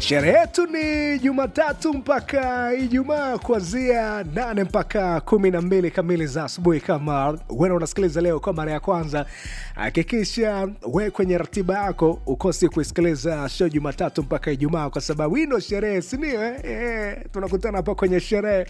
Sherehe yetu ni Jumatatu mpaka Ijumaa, kuanzia nane mpaka kumi na mbili kamili za asubuhi. Kama wewe unasikiliza leo kwa mara ya kwanza, hakikisha we kwenye ratiba yako ukosi kuisikiliza show Jumatatu mpaka Ijumaa, kwa sababu hii ndo sherehe, sindio? Eh, eh, tunakutana hapa kwenye sherehe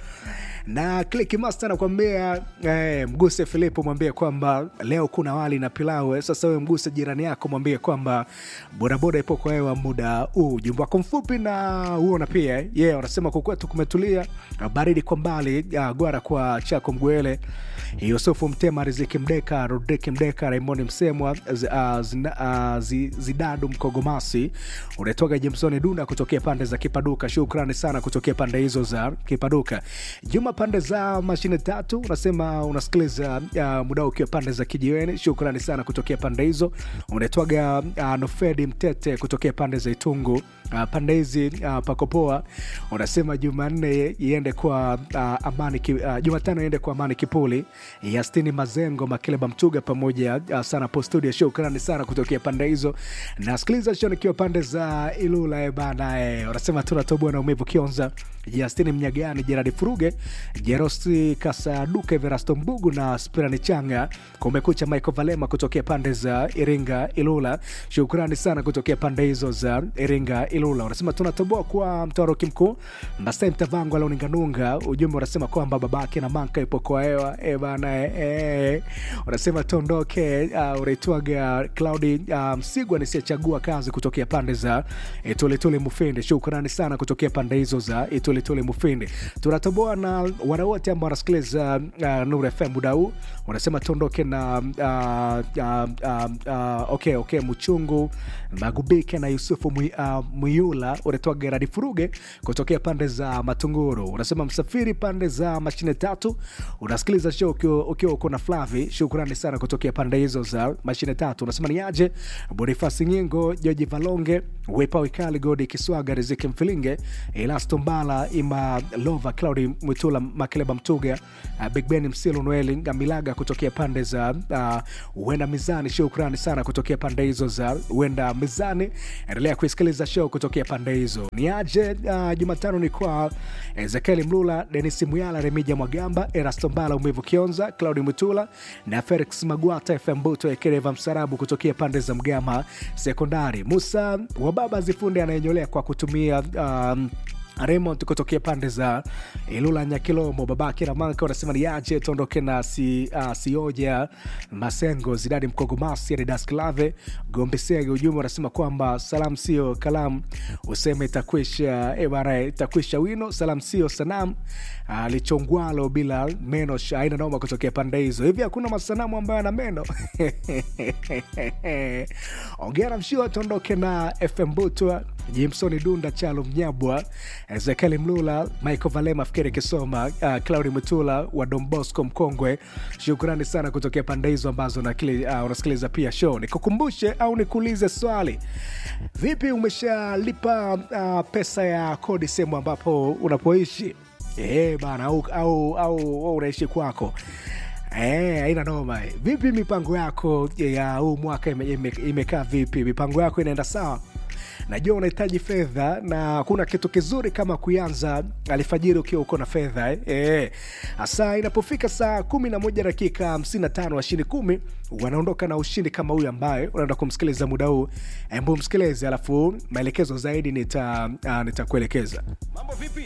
na Click Master anakuambia eh, mguse Filipo, mwambie kwamba leo kuna wali na pilau. Eh, Sasa wewe mguse jirani yako, mwambie kwamba bodaboda ipo kwa hewa muda huu. Jumba wako mfupi na huona pia eh, yeah, wanasema kukwetu kumetulia, baridi kwa mbali, ah, gwara kwa chako mgwele Yusufu Mtema, Riziki Mdeka, Rodriki Mdeka, Raymond Msemwa, Z- ah, Zina- ah, Zi- Zidadu Mkogomasi, unatoka Jimsoni Dunda kutokea pande za Kipaduka. Shukrani sana kutokea pande hizo za Kipaduka. Juma pande za mashine tatu, unasema unasikiliza uh, muda ukiwa pande za Kijiweni. Shukrani sana kutokea pande hizo. Unatoaga uh, Nofedi Mtete kutokea pande za Itungu. Uh, pande hizi uh, pakopoa. Unasema Jumanne iende kwa uh, amani ki, uh, Jumatano iende kwa amani Kipuli, Yastini Mazengo, Makileba Mtuga pamoja uh, sana po studio. Shukrani sana kutokea pande hizo. Nasikiliza show nikiwa pande za Ilula eh, bana eh. Unasema tunatoboa na umivu Kionza, Yastini Mnyagani, Jeradi Furuge, Jerosti Kasaduka, Everasto Mbugu na Spirani Changa. Kumekucha Michael Valema kutokea pande za Iringa Ilula. Shukrani sana kutokea pande hizo za Iringa Ilula. Unasema tunatoboa kwa mtoroki mkuu Masai Mtavango Launinganunga. Ujumbe unasema kwamba babake na manka ipo kwa hewa e bana e, e. Unasema tuondoke. Uh, unaitwaga Claudi uh, Msigwa nisiyechagua kazi kutokea pande za Itulituli Mufindi. Shukrani sana kutokea pande hizo za Itulituli Mufindi. Tunatoboa na wana wote ambao wanasikiliza uh, Nuru FM muda huu. Unasema tuondoke na uh, uh, uh, uh, okay, okay, Mchungu Magubike na Yusufu Mwi- uh, Mwiula. Unatoa Geradi Furuge kutokea pande za Matunguru. Unasema msafiri pande za mashine tatu. Unasikiliza show ukiwa ukiwa uko na Flavi. Shukrani sana kutokea pande hizo za mashine tatu. Unasema ni aje Bonifasi Nyingo, Joji Valonge, Wepa Wikali, Godi Kiswaga, Riziki Mfilinge, Elasto Mbala, Ima Lova, Claudi Mwitula, Makeleba Mtuga, uh, Big Ben Msilu, Noeli Ngamilaga kutokea pande za uh, Wenda Mizani. Shukrani sana kutokea pande hizo za Wenda Mizani. Endelea kuisikiliza show kutokea pande hizo. Ni aje uh, Jumatano ni kwa Ezekieli Mlula, Denis Muyala, Remija Mwagamba, Erasto Mbala, Umivu Kionza, Claudi Mutula na Felix Magwata, FM Buto Ekereva Msarabu kutokea pande za Mgama Sekondari. Musa Wababa Zifunde anayenyolea kwa kutumia um, Raymond kutokea pande za Ilula Nyakilomo, babake na manka wanasema ni aje tuondoke na si, uh, Sioja Masengo, Zidadi Mkogomasi, Adidas Klave Gombe Sege. Ujumbe wanasema kwamba salam sio kalamu, useme itakwisha e bana, itakwisha wino. Salam sio sanam uh, lichongwalo bila meno, aina noma kutokea pande hizo. Hivi hakuna masanamu ambayo ana meno ongera mshio, tuondoke na FM Butwa Jimsoni Dunda, Chalo Mnyabwa, Ezekieli Mlula, Michael Valema, Fikiri Kisoma, uh, Claudi Mutula wa Don Bosco Mkongwe. Shukrani sana kutokea pande hizo ambazo unakili- uh, unasikiliza pia show. Nikukumbushe au nikuulize swali, vipi, umeshalipa uh, pesa ya kodi sehemu ambapo unapoishi eh bana, au, au, au, au unaishi kwako Eh, haina noma. Vipi mipango yako ya huu mwaka ime- ime- imekaa vipi? Mipango yako inaenda sawa? Najua unahitaji fedha na kuna kitu kizuri kama kuanza alfajiri ukiwa uko na fedha eh. Eh, hasa inapofika saa kumi na moja dakika hamsini na tano washindi kumi wanaondoka na ushindi kama huyu ambaye unaenda kumsikiliza muda huu. Hebu msikilize, alafu maelekezo zaidi nita uh, nitakuelekeza. Mambo vipi?